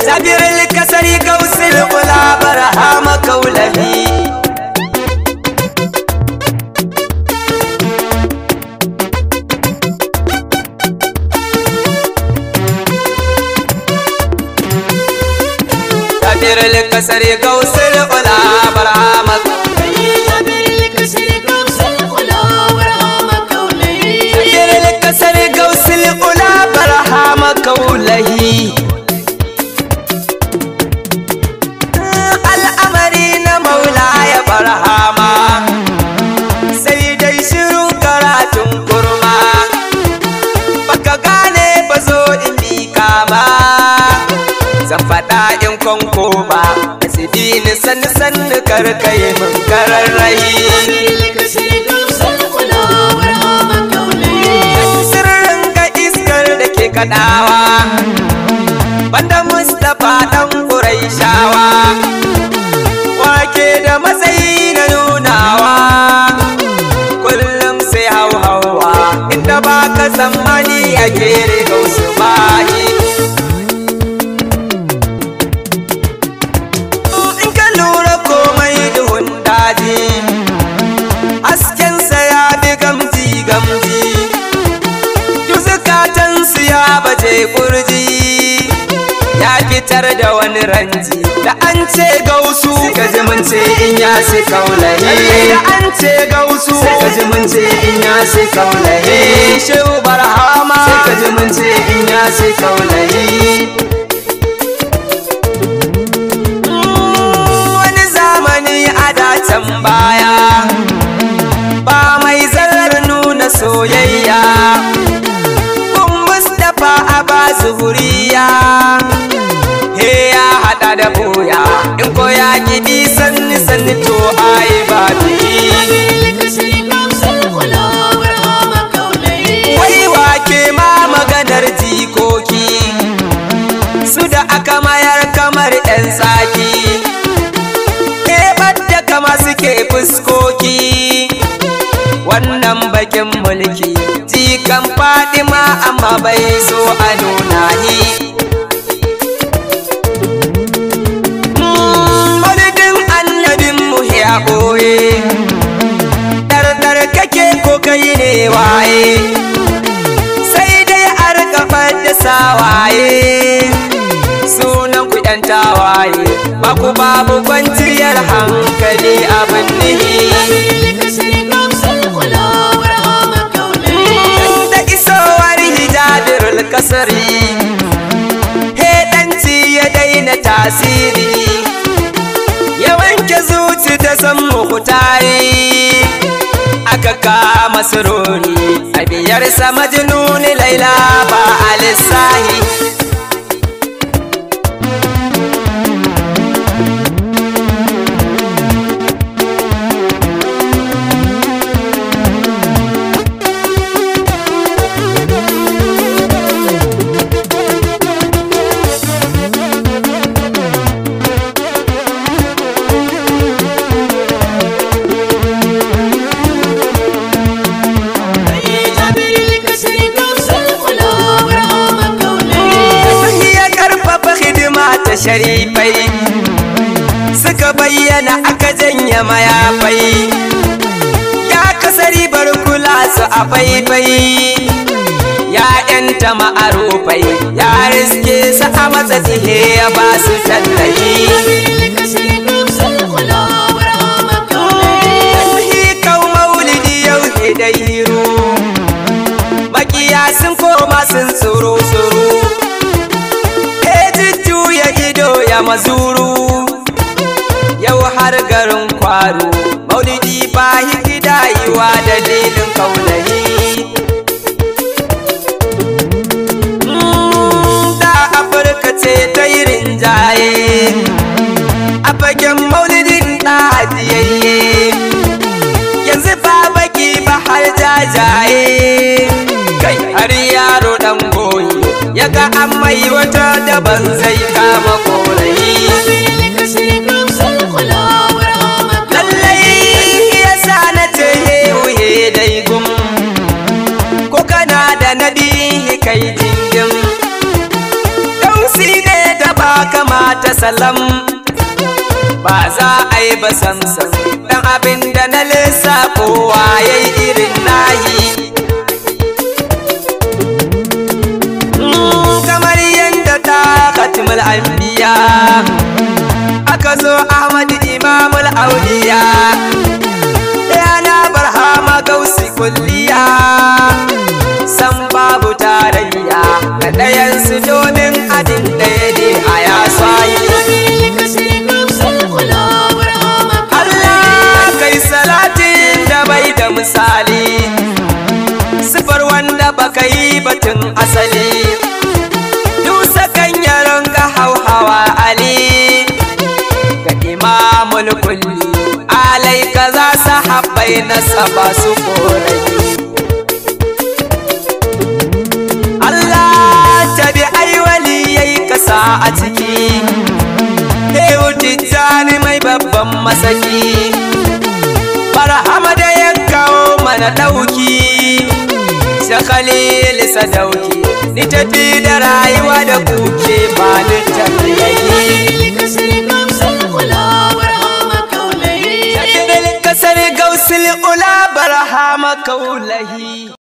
جابر الكسري قوس الغلا برهام كولهي جابر الكسري قوس الغلا برهام جابر الكسري قوس الغلا برهام كولهي al'amari na maula ya barhama sai dai shiru karatun kurma baka gane ba zo in bi kama zan faɗa in kwanko ba asibi ni sanni sanni karkai min kararrai sirrin ga iskar da ke kaɗawa banda mustapha ɗan ƙuraishawa wake da matsayi na nunawa kullum sai hauhawa inda ba ka tsammani a kere gausu bayi in ka lura komai duhun daji haskensa ya bi gamji gamji duk zukatansu ya baje kurji ya fitar da wani ranji da an ce gausu ka ji mun ce in ya sai kaulaye da an ce gausu ka ji mun ce in ya sai kaulaye shehu barhama sai ka ji mun ce in ya sai kaulaye wani zamani a dacen baya ba mai zarar nuna soyayya kun mustapha a ba zuhuriya he ya hada da boya in ko ya kiɗi sanni sanni to ai ba wai wake ma maganar jikoki su da aka mayar kamar 'yan tsaki da kama suke fuskoki wannan bakin mulki jikan fadima amma bai so a nuna ni Maulidin annabin mu ya ɓoye Ɗarɗar kake ko kai ne waye Sai dai a rika da sawaye Sunan ku ɗan tawaye Ba ku babu kwanciyar hankali abin nihi Da isowar hijabirul kasari Heɗanci ya daina tasiri Ya wanke zuci ta san muhutari Aka kama sururi A biyarsa majnuni laila ba a lissahi ya karfafa hidima ta sharifai suka bayyana aka janye mayafai ya kasari bar kula su a faifai ya yanta ma'arufai ya riske su a matsa tsihe ya ba su tallahi hikau maulidi yau da hiro makiya sun koma sun tsoro tsoro ya ido ya mazuru yau har garin kwaro maulidi ba hikidayiwa dalilin kaulahi da afirka ce ta yi rinjaye a fagen maulidin ɗajiyayye yanzu ba baki ba har jajaye kai har yaro ɗan goyi ya ga an mai wata daban zai kama korayi lallai ya sa na ce hehuhe dai gum ko kana da nadi kai jingin dausi ne da ba ta salam ba za a yi ba samsam dan abin da na lissa kowa ya yi irin nahi kamar yadda ta katimul anbiya aka zo ahmad imamul auliya yana barhama gausi kulliya san babu tarayya na ɗayansu domin adin ɗaya ne a ya Allah kai salatin da bai da misali sifar wanda baka yi batun asali dusa kan yaron ga hauhawa ali ga imamul kulli alai kaza sahabbai na saba su korai Allah tabi ai wali yayi kasa a ciki Hewu tijjani mai babban masaki Barhama da ya kawo mana ɗauki Shakalili sadauki Ni tafi da rayuwa da kuke ba ni tafiyayi Kasar gausul ula barhama kaulahi